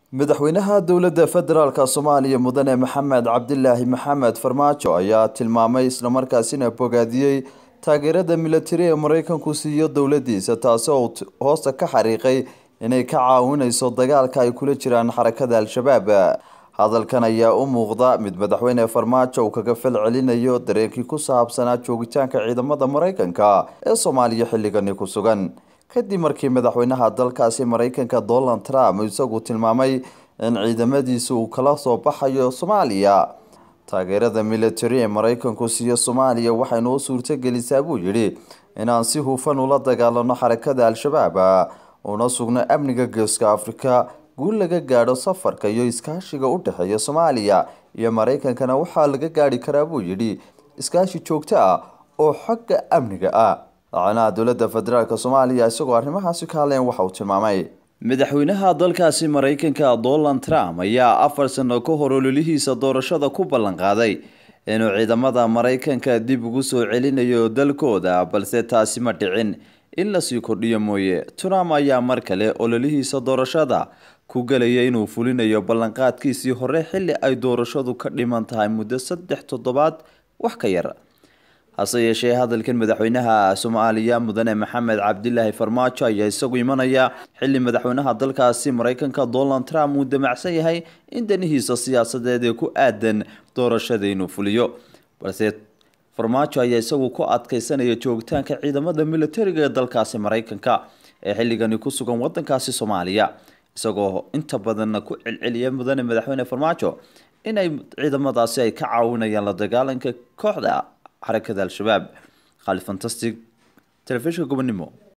madaxweynaha dowladda federaalk soomaaliya mudane maxamed cabdilaahi maxamed farmaajo ayaa tilmaamay islamarkaasina bogaadiyey taageerada militari ee mareykanku siiyo dowladiisa taasi oo hoosta ka xariiqay inay ka caawineyso dagaalka ay kula jiraan xarakada al-shabaab hadalkan ayaa u muuqda mid madaxweyne farmaajo uu kaga fal celinayo dareenkii ku saabsanaa joogitaanka ciidamada mareykanka ee soomaaliya xilligani ku sugan kadib markii madaxweynaha dalkaasi mareykanka donald trump isagu tilmaamay in ciidamadiisa uu kala soo baxayo soomaaliya taageerada militari ee mareykanku siiyo soomaaliya waxaynu u suurtogelisaa buu yidhi inaan si hufan ula dagaalano xarakada al-shabaab una sugno amniga geeska afrika guul laga gaadho safarka iyo iskaashiga u dhexeeya soomaaliya iyo mareykankana waxaa laga gaadhi karaa buu yidhi iskaashi joogto ah oo xagga amniga ah madaxweynaha dowladda federaalk soomaaliya isagoo arrimahaasi ka hadleen waxa uu tilmaamay madaxweynaha dalkaasi mareykanka donald trump ayaa afar sano ka hor ololihiisa doorashada ku ballan qaaday inuu ciidamada mareykanka dib ugu soo celinayo dalkooda balse taasi ma dhicin in lasii kordhiyo mooye trump ayaa mar kale ololihiisa doorashada ku gelaya inuu fulinayo ballanqaadkiisii hore xilli ay doorashadu ka dhiman tahay muddo saddex toddobaad wax ka yar hase yeeshee hadalkan madaxweynaha soomaaliya mudane maxamed cabdilaahi farmaajo ayaa isagu imanaya xilli madaxweynaha dalkaasi mareykanka donald trump uu damacsan yahay in danihiisa siyaasadeed ee ku aadan doorashada inuu fuliyo balse farmaajo ayaa isagu ku adkeysanaya joogitaanka ciidamada militariga ee dalkaasi mareykanka ee xilligani ku sugan wadankaasi soomaaliya isagoo inta badanna ku celceliya mudane madaxweyne farmaajo inay ciidamadaasi ay ka caawinayaan la dagaalanka kooxda xarakada al-shabaab khaalid fantastic telefishinka gobonimo